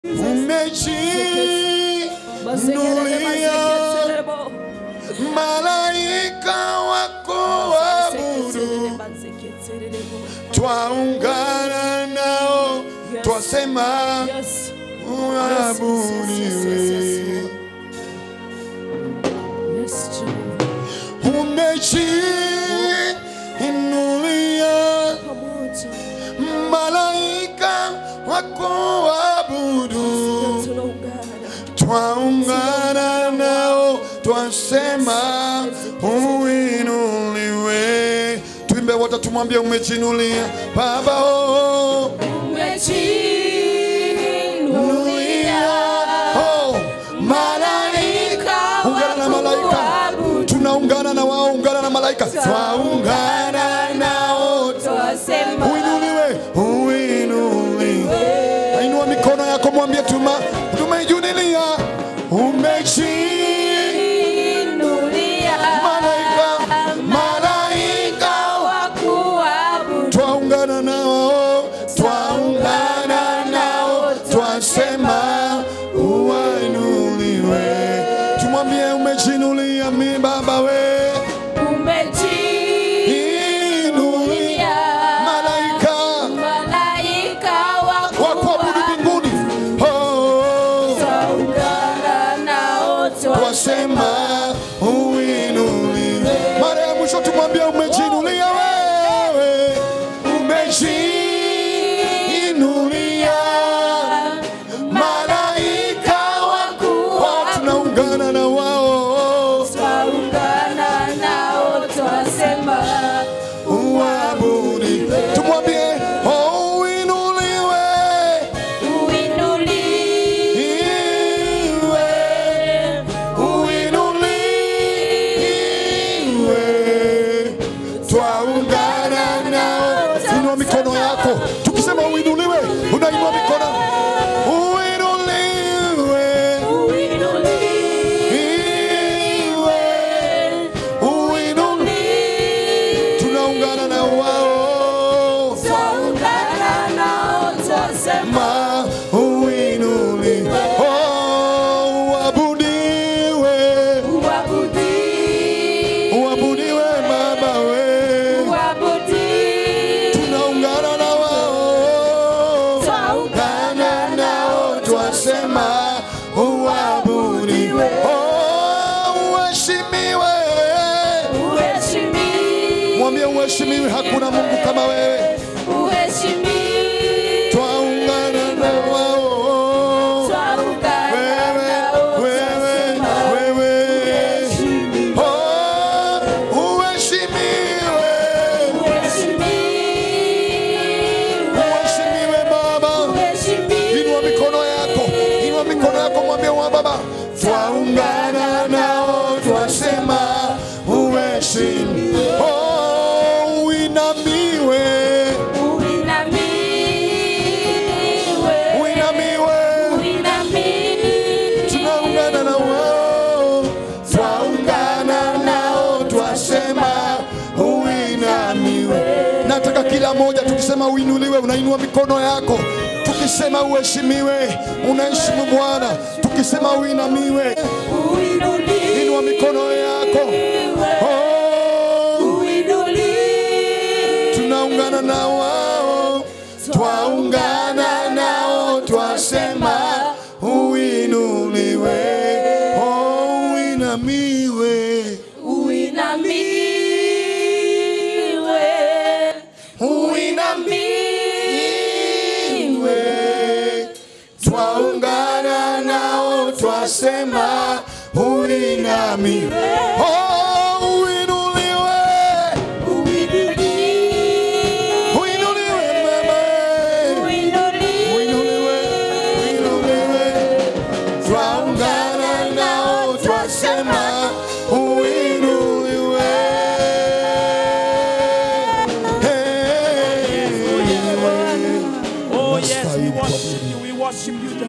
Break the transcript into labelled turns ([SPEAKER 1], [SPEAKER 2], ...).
[SPEAKER 1] umejinulia malaika wako waabudu, twaungana nao twasema
[SPEAKER 2] Yes.
[SPEAKER 1] uabudiwe.
[SPEAKER 2] Yes, Jehovah.
[SPEAKER 1] Umejiinulia
[SPEAKER 2] Pamoja.
[SPEAKER 1] malaika wako waabudu,
[SPEAKER 2] Tunaungana.
[SPEAKER 1] twaungana nao twasema uinuliwe. Tuimbe wote, tumwambie umejinulia Baba oh.
[SPEAKER 2] Umejiinulia.
[SPEAKER 1] Oh, malaika ungana na malaika tunaungana na wao ungana na malaika twaungana nao
[SPEAKER 2] Twasema.
[SPEAKER 1] uinuliwe uinuliwe ainua mikono yako mwambie tuma tumeijulilia umeji
[SPEAKER 2] Inulia.
[SPEAKER 1] malaika malaika
[SPEAKER 2] Wakuabudu.
[SPEAKER 1] twaungana nao twaungana nao twasema uwainuliwe tumwambie umejinulia mi baba we
[SPEAKER 2] Umejiinulia.
[SPEAKER 1] inulia malaika
[SPEAKER 2] Malaika
[SPEAKER 1] wakuabudu
[SPEAKER 2] wakuabudu.
[SPEAKER 1] mbinguni oh,
[SPEAKER 2] Twaungana nao
[SPEAKER 1] twasema uinuliwe mara ya mwisho tumwambie umejinulia wewe umejiinulia malaika wao tunaungana na wao
[SPEAKER 2] Twaungana nao twasema
[SPEAKER 1] uabudi tumwambie oh, uinuliwe
[SPEAKER 2] uinuliwe,
[SPEAKER 1] uinuliwe twaungana nao inua mikono yako tukisema uinuliwe unainua mikono uinuliwe
[SPEAKER 2] uinuliwe,
[SPEAKER 1] iwe uinuliwe tunaungana na wao
[SPEAKER 2] twaungana nao twasema
[SPEAKER 1] ma uinuli oh, uabudiwe
[SPEAKER 2] uabudiwe,
[SPEAKER 1] uabudiwe baba we
[SPEAKER 2] uabudiwe,
[SPEAKER 1] tunaungana na wao
[SPEAKER 2] Twaungana
[SPEAKER 1] nao twasema uabudiwe oh, uheshimiwe
[SPEAKER 2] uheshimiwe,
[SPEAKER 1] mwambie uheshimiwe hakuna mungu kama wewe
[SPEAKER 2] uheshimiwe,
[SPEAKER 1] twaungana na wao
[SPEAKER 2] twaungana
[SPEAKER 1] wewe
[SPEAKER 2] nao
[SPEAKER 1] wewe
[SPEAKER 2] twasema
[SPEAKER 1] wewe Oh, uheshimiwe uheshimiwe baba inua mikono yako inua mikono yako mwambie wa baba twaungana nao twasema uheshimiwe oh, uinamiwe uinamiwe tunaungana na wao twaungana nao twasema uinamiwe nataka kila moja tukisema uinuliwe unainua mikono yako tukisema uheshimiwe unaheshimu bwana tukisema uinamiwe inua mikono yako oh, tunaungana na wao twaungana nao twasema uinuliwe oh, uinamiwe uinamiwe twaungana nao twasema uinamiwe oh, uinuliwe uinuliwe mama uinuliwe uinuliwe twaungana nao twasema